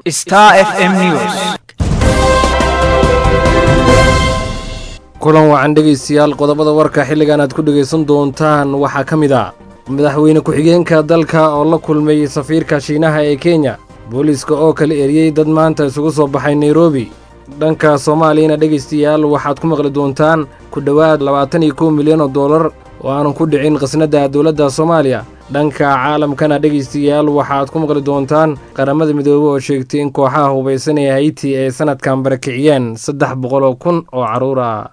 Star FM News. kulan wacan dhegaystayaal qodobada warka xilligan aad ku dhegaysan doontaan waxaa ka mid ah madaxweyne ku-xigeenka dalka oo la kulmay safiirka shiinaha ee kenya booliiska oo kala eriyey dad maanta isugu soo baxay nairobi dhanka soomaaliyana dhegaystayaal waxaad ku maqli doontaan ku dhowaad labaatan iyo kow milyan oo dollar oo aanan ku dhicin khasnadda dowladda soomaaliya dhanka caalamkana dhegaystayaal waxaad ku maqli doontaan qaramada midoobey oo sheegtay in kooxaha hubaysan ee hayti ay sannadkan barakiciyeen saddex boqol oo kun oo carruur ah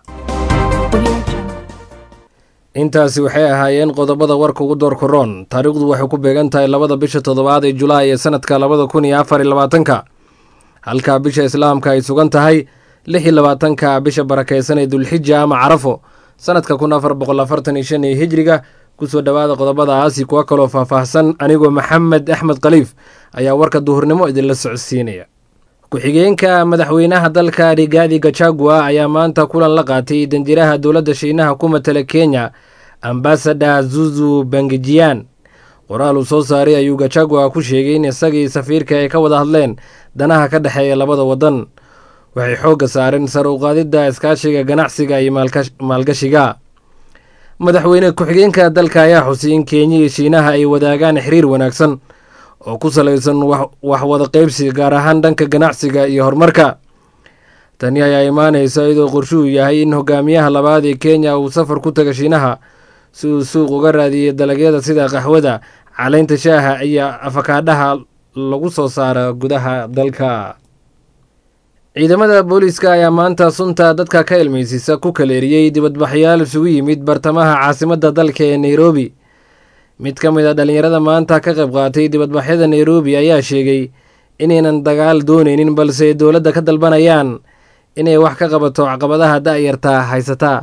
intaasi waxay ahaayeen qodobada warka ugu door koroon taariikhdu waxay ku beegan tahay labada bisha toddobaad ee julaay ee sannadka labada kun iyo afar iyo labaatanka halka bisha islaamka ay sugan tahay lix iyo labaatanka bisha barakaysan ee dulxija ama carafo sannadka kun afar boqol afartan iyo shan ee hijriga kusoo dhowaada qodobadaasi kuwa kaloo faahfaahsan anigoo maxamed axmed khaliif ayaa warka duhurnimo idinla socodsiinaya ku-xigeenka madaxweynaha dalka rigaadi gachagua ayaa maanta kulan la qaatay danjiraha dowladda shiinaha ku matala kenya ambasada zuzu bangijiyan qoraal uu soo saaray ayuu gachagua ku sheegay in isagii safiirka ay ka wada hadleen danaha ka dhexeeya labada waddan waxay xoogga saareen sar u qaadidda iskaashiga ganacsiga iyo maalgashiga madaxweyne ku-xigeenka dalka ayaa xusay in kenya iyo shiinaha ay wadaagaan xiriir wanaagsan oo ku salaysan wax wada qaybsi gaar ahaan dhanka ganacsiga iyo horumarka tani ayaa imaanaysa iyadoo qorshuhu yahay in hogaamiyaha labaad ee kenya uu safar ku taga shiinaha si uu suuq uga raadiyay dalagyada sida qaxwada caleynta shaaha iyo afakaadhaha lagu soo saara gudaha dalka ciidamada booliiska ayaa maanta sunta dadka ka ilmaysiisa ku kaleeriyey dibadbaxyaal isugu yimid bartamaha caasimadda dalka ee nairobi mid ka mid a dhallinyarada maanta ka qayb qaatay dibadbaxyada nairobi ayaa sheegay inaynan dagaal doonaynin balse dowladda ka dalbanayaan inay wax ka qabato caqabadaha da'yarta haysataa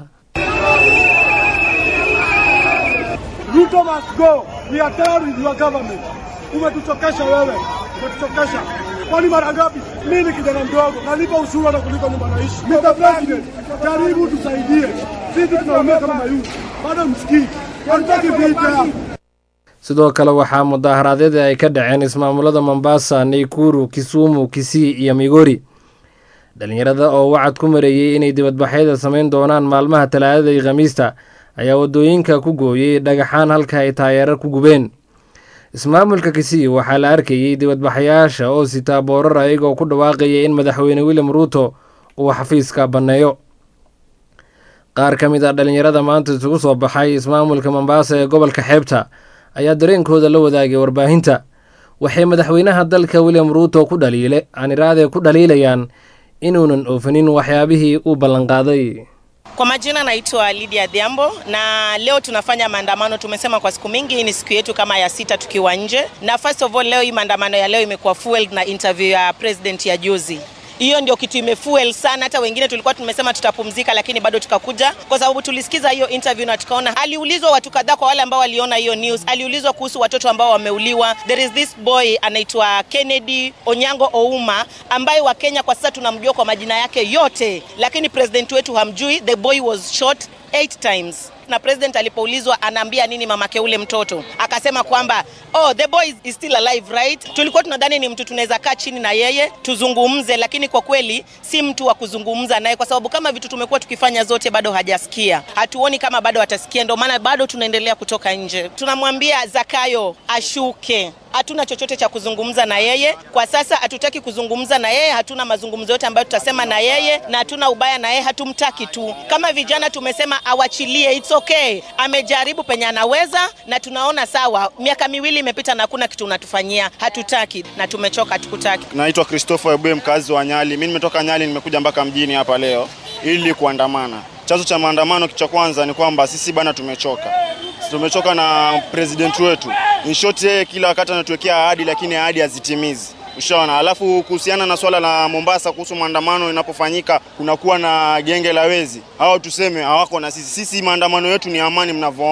Ruto must go. We are tired with your government. Umetuchokesha wewe, umetuchokesha. Kwani mara ngapi mimi kijana mdogo nalipa ushuru hata kuliko nyumba naishi? Mr. President, jaribu tusaidie. Sisi tunaumia kama mayuti. Bado msikii. Hatutaki vita. sidoo kale waxaa mudaharaadyada ay ka dhaceen ismaamulada mombasa naykuru kisumu kisii iyo migori dhallinyarada oo wacad ku mareeyey inay dibadbaxyada samayn doonaan maalmaha talaadada iyo khamiista ayaa waddooyinka ku gooyey dhagaxaan halka ay taayeerar ku gubeen ismaamulka kisii waxaa la arkayey dibadbaxayaasha oo sitaa boorar ayagoo ku dhawaaqaya in madaxweyne william ruuto uu xafiiska banneeyo qaar ka mid a dhallinyarada maanta isugu soo baxay ismaamulka mombasa ee gobolka xeebta ayaa dareenkooda la wadaagay warbaahinta waxay madaxweynaha dalka william ruuto ku dhaliile aaniraade ku dhaliilayaan inuunan oofanin waxyaabihii uu ballanqaaday Kwa majina naitwa Lydia Dhiambo na leo tunafanya maandamano. Tumesema kwa siku mingi, hii ni siku yetu kama ya sita tukiwa nje, na first of all leo hii maandamano ya leo imekuwa fueled na interview ya president ya juzi hiyo ndio kitu imefuel sana. Hata wengine tulikuwa tumesema tutapumzika, lakini bado tukakuja kwa sababu tulisikiza hiyo interview na tukaona. Aliulizwa watu kadhaa, kwa wale ambao waliona hiyo news, aliulizwa kuhusu watoto ambao wameuliwa. There is this boy anaitwa Kennedy Onyango Ouma ambaye wa Kenya kwa sasa tunamjua kwa majina yake yote, lakini president wetu hamjui. The boy was shot eight times na president alipoulizwa anaambia nini mamake ule mtoto akasema kwamba oh the boy is still alive right tulikuwa tunadhani ni mtu tunaweza kaa chini na yeye tuzungumze lakini kwa kweli si mtu wa kuzungumza naye kwa sababu kama vitu tumekuwa tukifanya zote bado hajasikia hatuoni kama bado atasikia ndio maana bado tunaendelea kutoka nje tunamwambia zakayo ashuke hatuna chochote cha kuzungumza na yeye kwa sasa. Hatutaki kuzungumza na yeye, hatuna mazungumzo yote ambayo tutasema na yeye, na hatuna ubaya na yeye, hatumtaki tu. Kama vijana tumesema awachilie, it's okay. Amejaribu penye anaweza, na tunaona sawa. Miaka miwili imepita na hakuna kitu unatufanyia, hatutaki na tumechoka, hatukutaki. Naitwa Christopher Ebue, mkazi wa Nyali. Mimi nimetoka Nyali, nimekuja mpaka mjini hapa leo ili kuandamana. Chanzo cha maandamano cha kwanza ni kwamba sisi bana tumechoka tumechoka na president wetu. In short, yeye kila wakati anatuwekea ahadi lakini ahadi hazitimizi. Ushaona. Alafu kuhusiana na swala la Mombasa kuhusu maandamano inapofanyika kunakuwa na genge la wezi, hao tuseme hawako na sisi. Sisi maandamano yetu ni amani, mnavyoona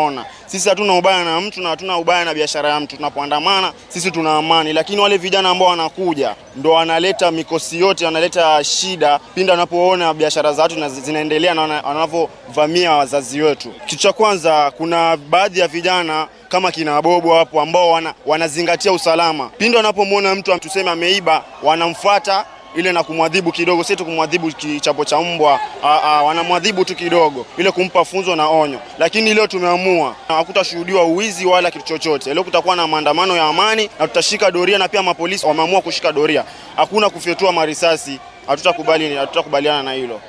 Sisi hatuna ubaya na mtu na hatuna ubaya na biashara ya mtu. Tunapoandamana sisi tuna amani, lakini wale vijana ambao wanakuja ndo wanaleta mikosi yote, wanaleta shida pindi wanapoona biashara za watu zinaendelea na wanavyovamia wazazi wetu. Kitu cha kwanza, kuna baadhi ya vijana kama kina Bobo hapo ambao wana, wanazingatia usalama. Pindi wanapomwona mtu tuseme ameiba, wanamfuata ile na kumwadhibu kidogo, si tu kumwadhibu kichapo cha mbwa, wanamwadhibu tu kidogo, ile kumpa funzo na onyo. Lakini leo tumeamua hakutashuhudiwa uwizi wala kitu chochote. Leo kutakuwa na maandamano ya amani na tutashika doria, na pia mapolisi wameamua kushika doria, hakuna kufyatua marisasi. Hatutakubali, hatutakubaliana na hilo.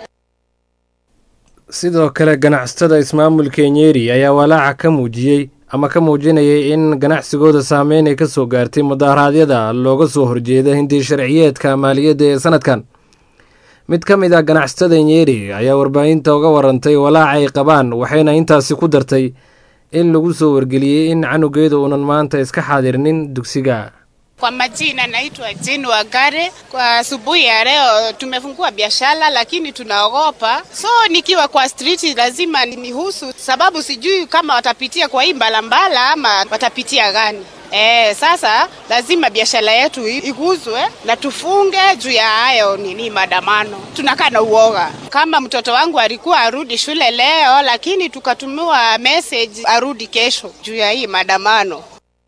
sidoo kale ganacsatada ismaamulka nyeri ayaa walaaca ka muujiyey ama ka muujinayay in ganacsigooda saameyn ay ka soo gaartay mudaharaadyada looga soo horjeeda hindi sharciyeedka maaliyadda ee sanadkan mid ka mid ah ganacsatada nyeri ayaa warbaahinta uga warantay walaaca ay qabaan waxayna intaasi ku dartay in lagu soo wargeliyey in canugeeda uunan maanta iska xaadirnin dugsiga Kwa majina naitwa Jane Wagare. Kwa asubuhi ya leo tumefungua biashara, lakini tunaogopa, so nikiwa kwa street lazima nihusu, sababu sijui kama watapitia kwa hii mbalambala ama watapitia gani. E, sasa lazima biashara yetu iguzwe na tufunge juu ya hayo nini maandamano. Tunakaa na uoga. Kama mtoto wangu alikuwa arudi shule leo, lakini tukatumiwa message arudi kesho juu ya hii maandamano.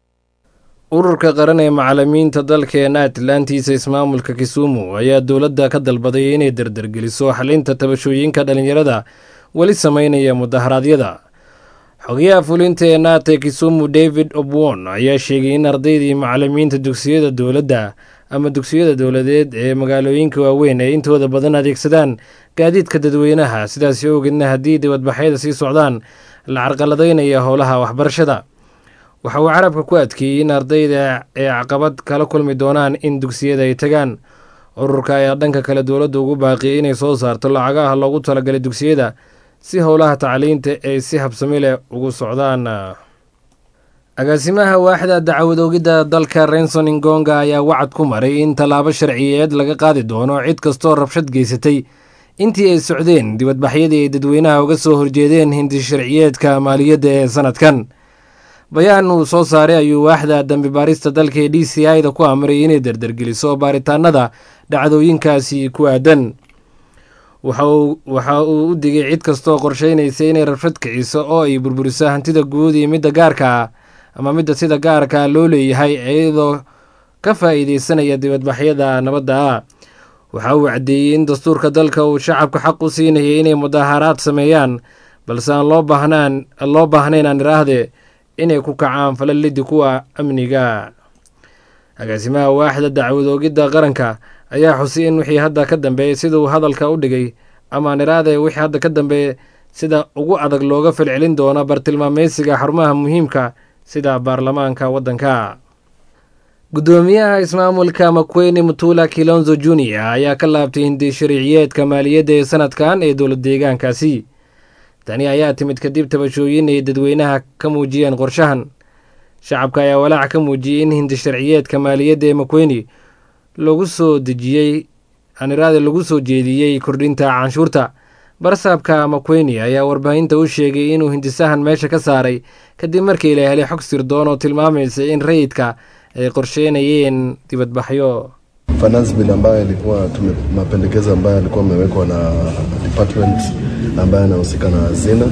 ururka qaran ee macalimiinta dalkeena atlantiisa ismaamulka kisumu ayaa dowladda ka dalbaday inay dardargeliso xalinta tabashooyinka dhalinyarada weli sameynaya mudaharaadyada xogayaha fulinta ee naate kisumu david obwon ayaa sheegay in ardaydii macalimiinta dugsiyada dowladda ama dugsiyada dowladeed ee magaalooyinka waaweyn ay intooda badan adeegsadaan gaadiidka dadweynaha sidaasi ogeedna haddii dibadbaxyada sii socdaan la carqaladaynaya howlaha waxbarashada waxa uu carabka ku adkeeyey in ardayda ay caqabad kala kulmi doonaan in dugsiyada ay tagaan ururka ayaa dhanka kale dowladda ugu baaqiyey inay soo saarto lacagaha loogu talagalay dugsiyada si howlaha tacliinta ay si habsami leh ugu socdaan agaasimaha waaxda dacwadoogidda dalka renson ingonga ayaa wacad ku maray in tallaabo sharciyeed laga qaadi doono cid kastoo rabshad geysatay intii ay socdeen dibadbaxyadii ay dadweynaha uga soo horjeedeen hindi sharciyeedka maaliyadda ee sanadkan bayaan uu soo saaray ayuu waaxda dambi baarista dalka ee d c i da ku amray inay dardargeliso baaritaanada dhacdooyinkaasi ku aadan waxa uu u digay cid kastooo qorsheynaysa inay rabshad kiciso oo ay burburiso hantida guud iyo midda gaarka ah ama midda sida gaarka loo leeyahay iyadoo ka faa'iideysanaya dibadbaxyada nabadda ah waxa uu caddeeyey in dastuurka dalka uu shacabka xaq u siinayay inay mudaaharaad sameeyaan balse aan loo baahnaan loo baahnayn aan iraahde inay ku kacaan falalidi kuwa amniga agaasimaha waaxda dacwadoogidda qaranka ayaa xusay in wixii hadda ka dambeeyey siduu hadalka u dhigay amaan iraade wixii hadda ka dambeeye sida ugu adag looga falcelin doono bartilmaameysiga xarumaha muhiimka sida baarlamaanka waddanka guddoomiyaha ismaamulka makweyne mutula kilonzo junior ayaa ka laabtay hindi sharciyeedka maaliyadda ee sanadkan ee dowlad deegaankaasi tani ayaa timid kadib tabashooyin ay dadweynaha ka muujiyeen qorshahan shacabka ayaa walaac ka muujiyey in hindi sharciyeedka maaliyadda ee makweyne lagu soo dejiyey aniraade lagu soo jeediyey kordhinta canshuurta barsaabka makweyne ayaa warbaahinta u sheegay inuu hindisahan meesha ka saaray kadib markii la helay xog sirdoon oo tilmaamaysa in rayidka ay qorsheynayeen dibadbaxyo finance bill ambayo ilikuwa tume, mapendekezo ambayo yalikuwa amewekwa na department ambayo anahusika na hazina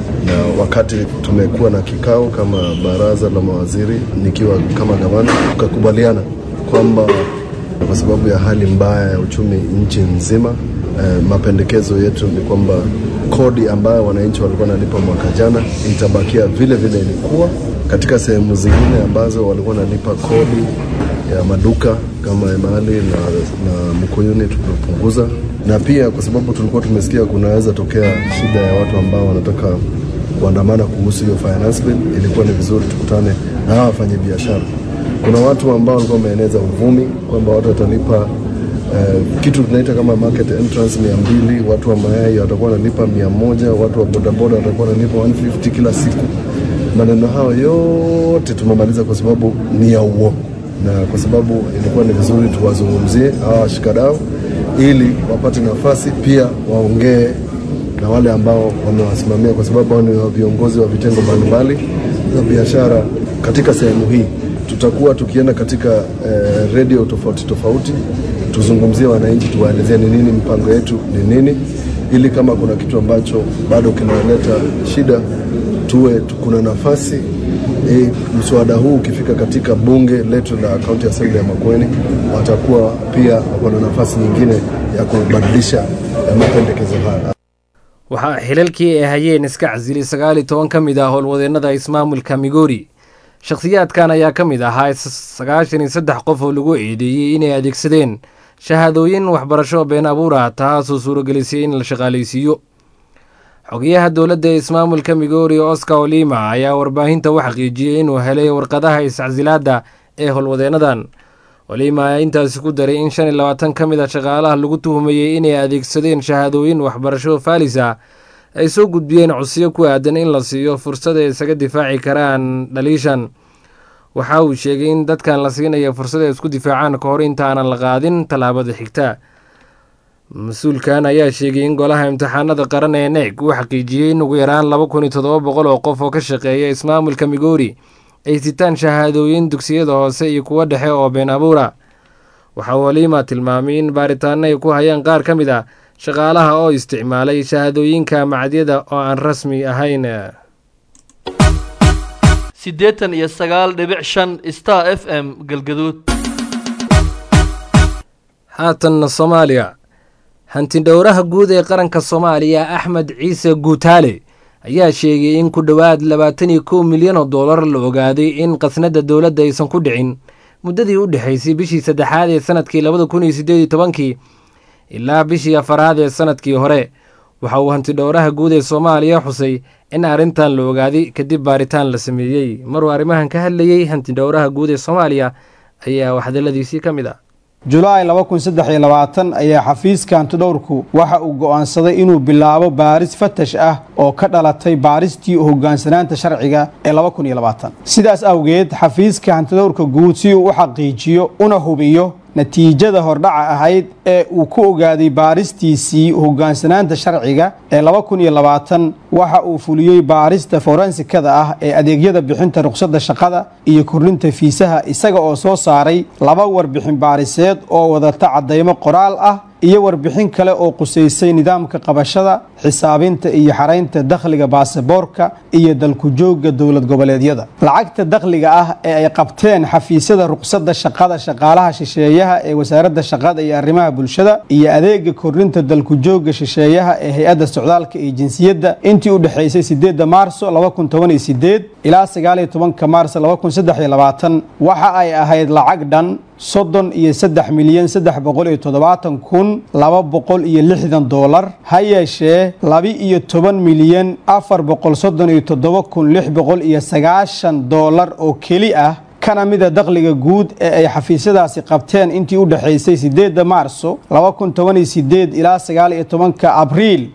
na wakati tumekuwa na kikao kama baraza la mawaziri nikiwa kama gavana tukakubaliana kwamba kwa sababu ya hali mbaya ya uchumi nchi nzima eh, mapendekezo yetu ni kwamba kodi ambayo wananchi walikuwa wanalipa mwaka jana itabakia vile vile ilikuwa katika sehemu zingine ambazo walikuwa wanalipa kodi ya maduka kama Emali na, na Mkuyuni tumepunguza, na pia kwa sababu tulikuwa tumesikia kunaweza tokea shida ya watu ambao wanataka kuandamana kuhusu hiyo finance bill, ilikuwa ni vizuri tukutane na hawa wafanya biashara. Kuna watu ambao walikuwa wameeneza uvumi kwamba watu watalipa Uh, kitu tunaita kama market entrance mia mbili, watu wa mayai watakuwa wanalipa mia moja, watu wa bodaboda watakuwa wanalipa 150 kila siku. Maneno hayo yote tumemaliza kwa sababu ni ya uongo na kwa sababu ilikuwa ni vizuri tuwazungumzie hawa washikadau ili wapate nafasi pia waongee na wale ambao wamewasimamia, kwa sababu hao ni viongozi wa vitengo mbalimbali za biashara katika sehemu hii. Tutakuwa tukienda katika eh, redio tofauti tofauti, tuzungumzie wananchi, tuwaelezea ni nini mpango yetu ni nini, ili kama kuna kitu ambacho bado kinaleta shida tuwe kuna nafasi e, mswada huu ukifika katika bunge letu la kaunti assembly ya Makueni, watakuwa pia wako na nafasi nyingine ya kubadilisha eh, mapendekezo haya. waxaa xilalkii ay hayeen iska casilay sagaal iyo toban ka mid ah howlwadeennada ismaamulka migori shakhsiyaadkan ayaa ka mid ahaa sagaashan iyo saddex qof oo lagu eedeeyey inay adeegsadeen shahaadooyin waxbarasho been abuur ah taasoo suuragelisay in la shaqaalaysiiyo xogayaha dowladda ee ismaamulka migori oscar olima ayaa warbaahinta u xaqiijiyey inuu helay warqadaha iscasilaadda ee howlwadeennadan olima ayaa intaasi ku daray in shan iyo labaatan ka mid a shaqaalaha lagu tuhumayey inay adeegsadeen shahaadooyin waxbarasho faalis ah ay soo gudbiyeen codsiyo ku aadan in la siiyo fursad ay isaga difaaci karaan dhaliishan waxa uu sheegay in dadkan la siinaya fursad ay isku difaacaan ka hor intaanan la qaadin tallaabada xigta mas-uulkan ayaa sheegay in golaha imtixaanada qaran ee neeg uu xaqiijiyey in ugu yaraan laba kun iyo toddoba boqol oo qof oo ka shaqeeya ismaamulka migori ay sitaan shahaadooyin dugsiyada hoose iyo kuwo dhexe oo been abuura waxa uu olima tilmaamay in baaritaano ay ku hayaan qaar ka mid ah shaqaalaha oo isticmaalay shahaadooyinka macadyada oo aan rasmi ahayn siddeetan iyo sagaal dhibic shan star f m galgaduud haatanna soomaaliya hantidhowraha guud ee qaranka soomaaliya axmed ciise guutaale ayaa sheegay in ku dhowaad labaatan iyo kow milyan oo dollar la ogaaday in khasnadda dowladda aysan ku dhicin muddadii u dhexaysay bishii saddexaad ee sanadkii labada kun iyo siddeed iyo tobankii ilaa bishii afaraad ee sanadkii hore waxa uu hantidhowraha guud ee soomaaliya xusay in arrintan la ogaaday kadib baaritaan la sameeyey maruu arrimahan ka hadlayey hantidhowraha guud ee soomaaliya ayaa waxdaladiisii ka mid ah julaay ayaa xafiiska hantidhowrku waxa uu go'aansaday inuu bilaabo baaris fatash ah oo ka dhalatay baaristii hogaansanaanta sharciga ee sidaas awgeed xafiiska hantidhowrka guud si uu u xaqiijiyo una hubiyo natiijada hordhaca ahayd ee uu ku ogaaday baaristiisii hogaansanaanta sharciga ee waxa uu fuliyey baarista forensikada ah ee adeegyada bixinta ruqsadda shaqada iyo kordhinta fiisaha isaga oo soo saaray laba warbixin baariseed oo wadata caddaymo qoraal ah iyo warbixin kale oo qusaysay nidaamka qabashada xisaabinta iyo xaraynta dakhliga baasaboorka iyo dalku-joogga dowlad goboleedyada lacagta dakhliga ah ee ay qabteen xafiisyada ruqsadda shaqada shaqaalaha shisheeyaha ee wasaaradda shaqada iyo arrimaha bulshada iyo adeega kordhinta dalku-joogga shisheeyaha ee hay-adda socdaalka iyo jinsiyadda intii u dhexaysay sideedda maarso ilaa sagaaliyo tobanka maarso waxa ay ahayd lacag dhan soddon iyo saddex milyan saddex boqol iyo toddobaatan kun laba boqol iyo lixdan doolar ha yeeshee laba iyo toban milyan afar boqol soddon iyo toddoba kun lix boqol iyo sagaashan doolar oo keli ah kana mida dakhliga guud ee ay xafiisyadaasi qabteen intii u dhexaysay sideedda maarso ilaa sagaaliyo tobanka abriil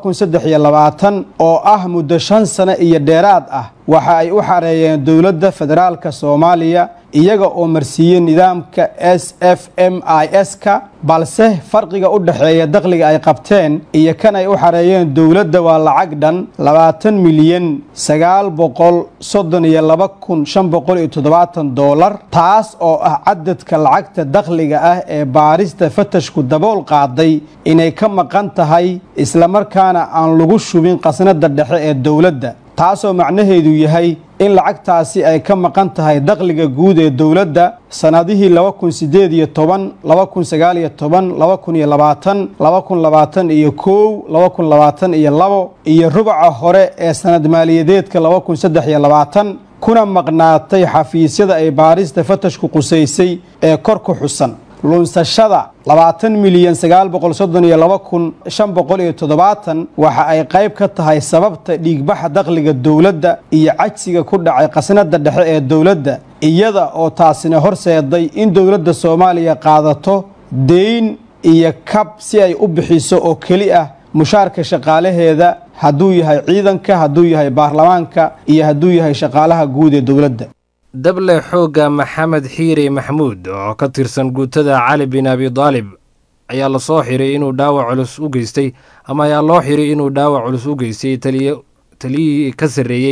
oo ah muddo shan sano iyo dheeraad ah waxa ay u xareeyeen dowladda federaalka soomaaliya iyaga oo marsiiyey nidaamka s f m i s-ka balse farqiga u dhexeeya dakhliga ay qabteen iyo kan ay u xareeyeen dowladda waa lacag dhan labaatan milyan sagaal boqol soddon iyo laba kun shan boqol iyo toddobaatan doolar taas oo ah cadadka lacagta dakhliga ah ee baarista fatashku dabool qaaday inay ka maqan tahay islamarkaana aan lagu shubin khasnada dhexe ee dowladda taasoo macnaheedu yahay in lacagtaasi ay ka maqan tahay dakhliga guud ee dowladda sannadihii laba kun sideed iyo toban laba kun sagaal iyo toban laba kun iyo labaatan laba kun labaatan iyo kow laba kun labaatan iyo labo iyo rubaca hore ee sanad maaliyadeedka laba kun saddex iyo labaatan kuna maqnaatay xafiisyada ay baarista fatashku qusaysay ee kor ku xusan lunsashada labaatan milyan sagaal boqol soddon iyo laba kun shan boqol iyo toddobaatan waxa ay qayb ka tahay sababta dhiigbaxa dakhliga dowladda iyo cajsiga ku dhacay khasnada dhexe ee dowladda iyada oo taasina horseeday in dowladda soomaaliya qaadato deyn iyo kab si ay u bixiso oo keli ah mushaarka shaqaalaheeda hadduu yahay ciidanka hadduu yahay baarlamaanka iyo hadduu yahay shaqaalaha guud ee dowladda dable xoogga maxamed xiire maxmuud oo ka tirsan guutada cali bin abi daalib ayaa lasoo xiray inuu dhaawac culus u geystay ama ayaa loo xiray inuu dhaawac culus u geystay taliyihii ka sarreeyey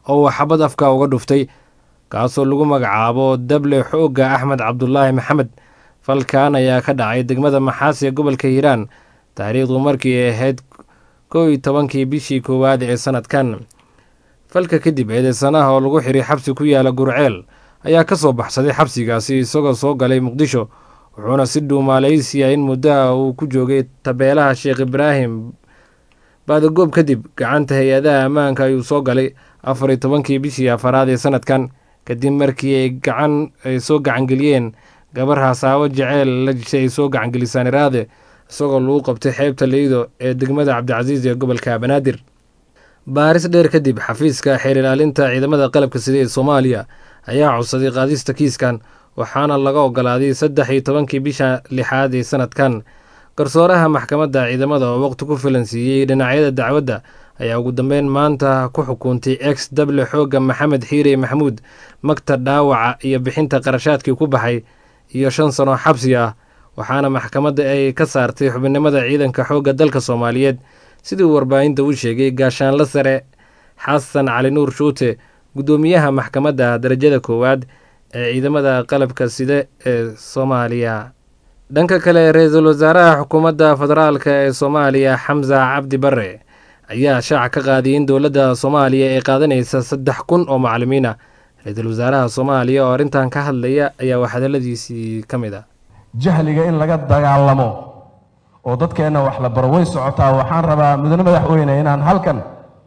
oo uu xabad afka uga dhuftay kaasoo lagu magacaabo dable xoogga axmed cabdulaahi maxamed falkan ayaa ka dhacay degmada maxaas ee gobolka hiiraan taariikhdu markii ay ahayd kow iyo tobankii bishii koowaad ee sanadkan falka kadib eedeysanaha oo lagu xiray xabsi ku yaala gurceel ayaa ka soo baxsaday xabsigaasi isagoo soo galay muqdisho wuxuuna si dhuumaaleysiya in muddaha uu ku joogay tabeelaha sheekh ibraahim baadagoob kadib gacanta hay-adaha ammaanka ayuu soo galay afar iyo tobankii bishii afaraad ee sanadkan kadib markii ay gacan ay soo gacangeliyeen gabar hasaawo jeceel la jishay ay soo gacangelisaan iraade isagoo lagu qabtay xeebta leydo ee degmada cabdicasiis ee gobolka banaadir baaris dheer kadib xafiiska xeer ilaalinta ciidamada qalabka sida ee soomaaliya ayaa codsaday qaadista kiiskan waxaana laga ogolaaday saddex iyo tobankii bisha lixaad ee sanadkan garsooraha maxkamadda ciidamada oo waqti ku filan siiyey dhinacyada dacwadda ayaa ugu dambeyn maanta ku xukuntay ex dable xoogga maxamed xiire maxamuud magta dhaawaca iyo bixinta qarashaadkii ku baxay iyo shan sano xabsi ah waxaana maxkamadda ay ka saartay xubinimada ciidanka xoogga dalka soomaaliyeed sidii uu warbaahinta u sheegay gaashaanla sare xasan cali nuur shuute guddoomiyaha maxkamadda darajada koowaad ee ciidamada qalabka sida ee soomaaliya dhanka kale ra-iisul wasaaraha xukuumadda federaalka ee soomaaliya xamsa cabdi bare ayaa shaaca ka qaadiyay in dowladda soomaaliya ay qaadanaysa saddex kun oo macalimiin ah ra-iisul wasaaraha soomaaliya oo arrintan ka hadlaya ayaa waxhadaladiisii ka mid ah jahliga in laga dagaalamo oo dadkeenna wax la baro way socotaa waxaan rabaa mudane madaxweyne inaan halkan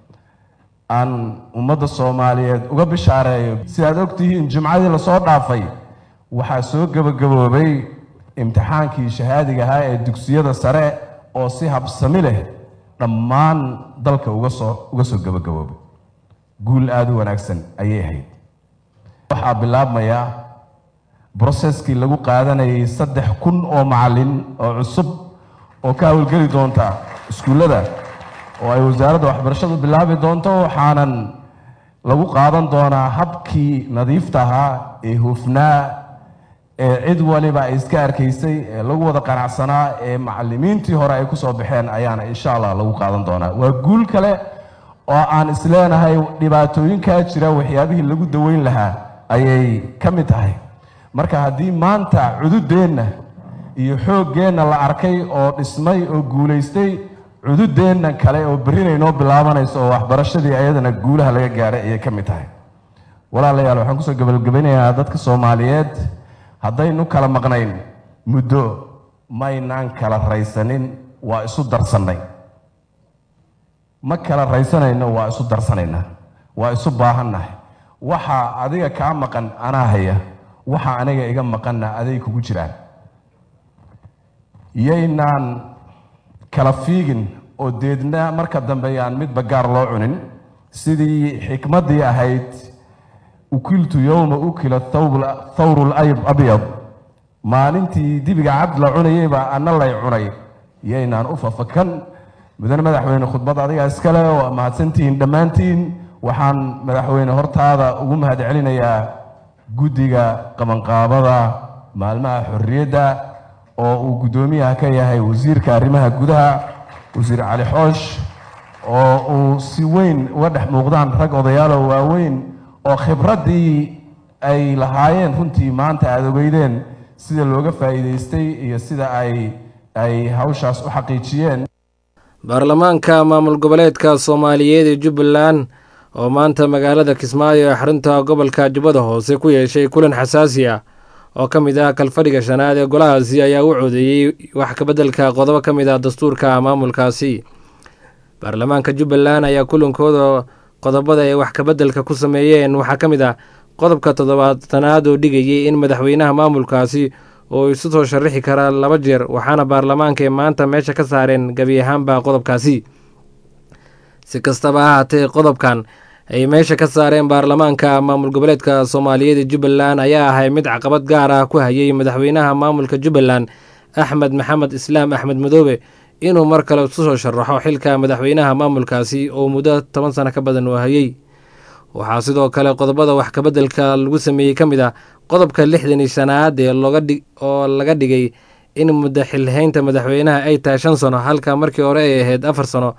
aan ummadda soomaaliyeed uga bishaareeyo sidaad ogtihiin jimcadii lasoo dhaafay waxaa soo gebagaboobay imtixaankii shahaadiga ahaa ee dugsiyada sare oo si habsami leh dhammaan dalka uga soo uga soo gebagaboobay guul aada u wanaagsan ayay ahayd waxaa bilaabmaya broseskii lagu qaadanayay saddex kun oo macallin oo cusub oo ka hawlgeli doonta iskuullada oo ay wasaaradda waxbarashadu bilaabi doonto waxaanan lagu qaadan doonaa habkii nadiifta ahaa ee hufnaa ee cid waliba ay iska arkaysay ee lagu wada qanacsanaa ee macallimiintii hore ay kusoo baxeen ayaana insha allah lagu qaadan doonaa waa guul kale oo aan isleenahay dhibaatooyinkaa jira waxyaabihii lagu daweyn lahaa ayay ka mid tahay marka haddii maanta cududeenna iyo xooggeenna la arkay oo dhismay oo guulaystay cududeenna kale oo berrinay noo bilaabanayso oo waxbarashadii ayadana guulaha laga gaadhay ayay ka mid tahay walaalayaal waxaan kusoo gabagabanayaa dadka soomaaliyeed haddaynu kala maqnayn muddo maynaan kala raysanin waa isu darsannay ma kala raysanayno waa isu darsanaynaa waa isu baahannahay waxa adiga kaa maqan anaa haya waxa aniga iga maqanna aday kugu jiraan yaynaan kala fiigin oo deedna marka dambe yaan midba gaar loo cunin sidii xikmaddii ahayd ukiltu yowma ukila thawru labyad maalintii dibiga cabd la cunayeyba anna lay cunay yaynaan u fafakan mudane madaxweyne khudbad adiga iskale oo mahadsantihiin dhammaantiin waxaan madaxweyne hortaada ugu mahad celinayaa guddiga qabanqaabada maalmaha xorriyadda oo uu guddoomiyaha ka yahay wasiirka arrimaha gudaha wasiir cali xoosh oo uu si weyn uga dhex muuqdaan rag odayaalo waaweyn oo khibraddii ay lahaayeen runtii maanta aada ogeydeen sida looga faa'iidaystay iyo sida ay ay hawshaas u xaqiijiyeen baarlamaanka maamul goboleedka soomaaliyeed ee jubbaland oo maanta magaalada kismaayo ee xarunta gobolka jubbada hoose ku yeeshay kulan xasaasi ah oo ka mid ah kalfadhiga shanaad ee golahaasi ayaa u codeeyey wax kabeddelka qodobo ka mid ah dastuurka maamulkaasi baarlamaanka jubbaland ayaa kulankooda qodobada ay wax kabeddelka ku sameeyeen waxaa ka mid ah qodobka toddobaatanaad oo dhigayay in madaxweynaha maamulkaasi oo isu soo sharaxi karaa laba jeer waxaana baarlamaanka ee maanta meesha ka saareen gebi ahaanba qodobkaasi si kastaba ha haatee qodobkan ay meesha ka saareen baarlamaanka maamul goboleedka soomaaliyeed ee jubbaland ayaa ahay mid caqabad gaar ah ku hayay madaxweynaha maamulka jubbaland axmed maxamed islaam axmed madoobe inuu mar kale isu soo sharaxo xilka madaxweynaha maamulkaasi oo muddo toban sano ka badan uu hayay waxaa sidoo kale qodobada wax kabeddelka lagu sameeyey ka mid ah qodobka lixdan iyo shanaad ee oo laga dhigay in muddo xilhaynta madaxweynaha ay tahay shan sano halka markii hore ay ahayd afar sano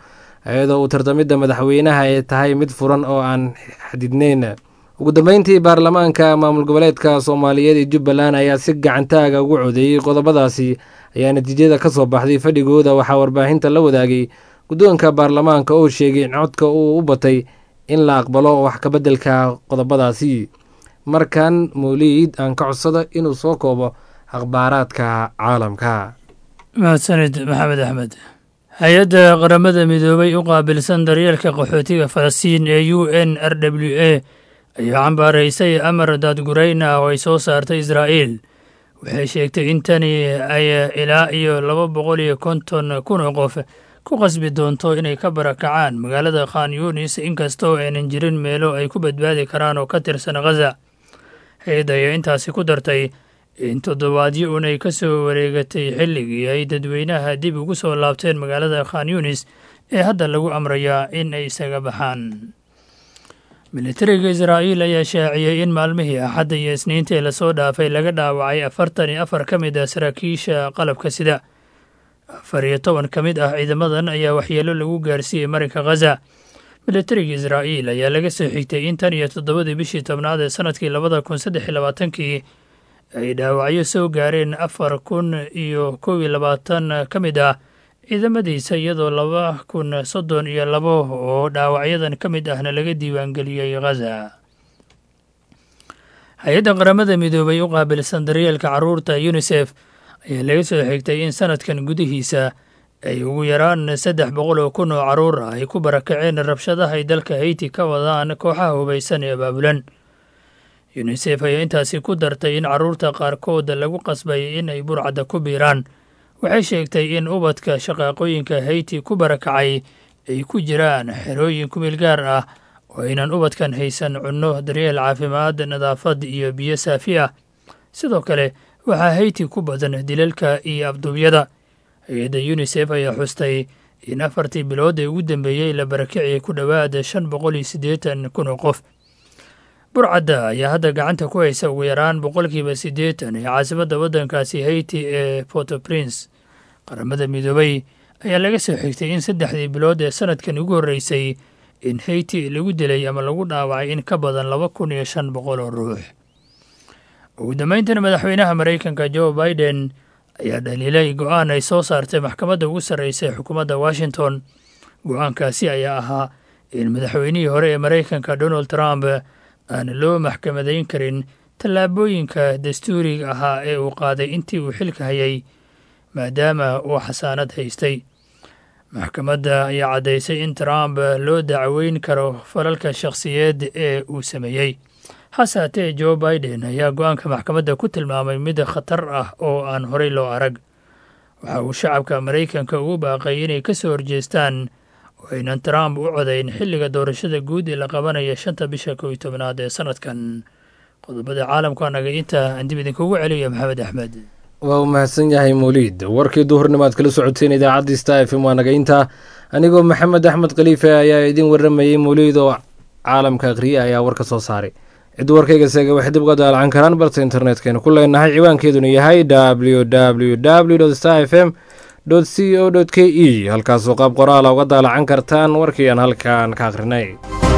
iyadoo uu tartamidda madaxweynaha ay tahay mid furan oo aan xadidneyn ugu dambeyntii baarlamaanka maamul goboleedka soomaaliyeed ee jubbaland ayaa si gacantaaga ugu codeeyey qodobadaasi ayaa natiijada ka soo baxday fadhigooda waxaa warbaahinta la wadaagay guddoonka baarlamaanka oo sheegay in codka uu u batay in la aqbalo wax kabeddelka qodobadaasi markan mawliid aan ka codsada inuu soo koobo akhbaaraadka caalamka mahadsanid maxamed axmed hay-adda qaramada midoobay u qaabilsan daryeelka qaxootiga falastiin ee u n r w a ayaa cambaaraysay amar daadgurayn ah oo ay soo saartay israa'iil waxay sheegtay in tani ay ilaa iyo laba boqol iyo konton kun oo qof ku qasbi doonto inay ka barakacaan magaalada khan yunis inkastoo aynan jirin meelo ay ku badbaadi karaan oo ka tirsan khaza hay-adda ayaa intaasi ku dartay in toddobaadyo un ay ka soo wareegatay xilligii ay dadweynaha dib ugu soo laabteen magaalada khan yunis ee hadda lagu amrayaa in ay isaga baxaan militariga israa'iil ayaa shaaciyey in maalmihii axadda iyo isniintii lasoo dhaafay laga dhaawacay afartan iyo afar ka mid ah saraakiisha qalabka sida afar iyo toban ka mid ah ciidamadan ayaa waxyeelo lagu gaarsiiyey marinka khaza militariga israa'iil ayaa laga soo xigtay in tan iyo toddobadii bishii tobnaad ee sanadkii labada kun saddex iyo labaatankii ay dhaawacyo soo gaareen afar kun iyo kow iyo labaatan ka mid ah ciidamadiisa iyadoo laba kun soddon iyo labo oo dhaawacyadan ka mid ahna laga diiwaangeliyey khaza hay-adda qaramada midoobay u qaabilsan daryeelka carruurta yunisef ayaa laga soo xigtay in sanadkan gudihiisa ay ugu yaraan saddex boqol oo kun oo carruur ah ay ku barakaceen rabshadaha ay dalka hayti ka wadaan kooxaha hubaysan ee abaabulan yunisef ayaa intaasi ku dartay in carruurta qaarkood lagu qasbay in ay burcadda ku biiraan waxay sheegtay in ubadka shaqaaqooyinka hayti ku barakacay ay ku jiraan xerooyin kumeel gaar ah oo aynan ubadkan haysan cunno daryeel caafimaad nadaafad iyo biyo saafi ah sidoo kale waxaa hayti ku badan dilalka iyo abduubyada hay-adda yunisef ayaa xustay in afartii bilood ee ugu dambeeyey la barakiciyay ku dhowaad shan boqol iyo siddeetan kun oo qof burcadda ayaa hadda gacanta ku haysa ugu yaraan boqolkiiba siddeetan ee caasimadda waddankaasi hayti ee porto prince qaramada midoobay ayaa laga soo xigtay in saddexdii bilood ee sanadkan ugu horreysay in hayti lagu dilay ama lagu dhaawacay in ka badan laba kun iyo shan boqol oo ruux ugu dambayntana madaxweynaha maraykanka joe biden ayaa dhaliilay go-aan ay soo saartay maxkamadda ugu sarreysa ee xukuumadda washington go-aankaasi ayaa ahaa in madaxweynihii hore ee maraykanka donald trump aan loo maxkamadayn karin tallaabooyinka dastuuriga ahaa ee uu qaaday intii uu xilka hayay maadaama uu xasaanad haystay maxkamadda ayaa caddaysay in trump loo dacweyn karo falalka shakhsiyeed ee uu sameeyey hase haatee joe biden ayaa go-aanka maxkamadda ku tilmaamay mid khatar ah oo aan horey loo arag waxa uu shacabka maraykanka ugu baaqay inay ka soo horjeestaan oo aynan trump u codayn xilliga doorashada guud ee la qabanaya shanta bisha kow iyo tobnaad ee sanadkan qodobada caalamka anaga inta aan dib idinkugu celiyo maxamed axmed waa uu mahadsan yahay mawliid warkii duhurnimaad kala socoteen idaacaddii sta f m waa naga intaa anigoo maxamed axmed khaliife ayaa idin warramayey mawliid oo caalamka akhriye ayaa war ka soo saaray cid warkayga seega waxay dib uga daalacan karaan balse internetkaynu ku leenahay ciwaankeeduna yahay w w w sta f m c o k e halkaasoo qaab qoraala uga daalacan kartaan warkii aan halkaan ka akhrinay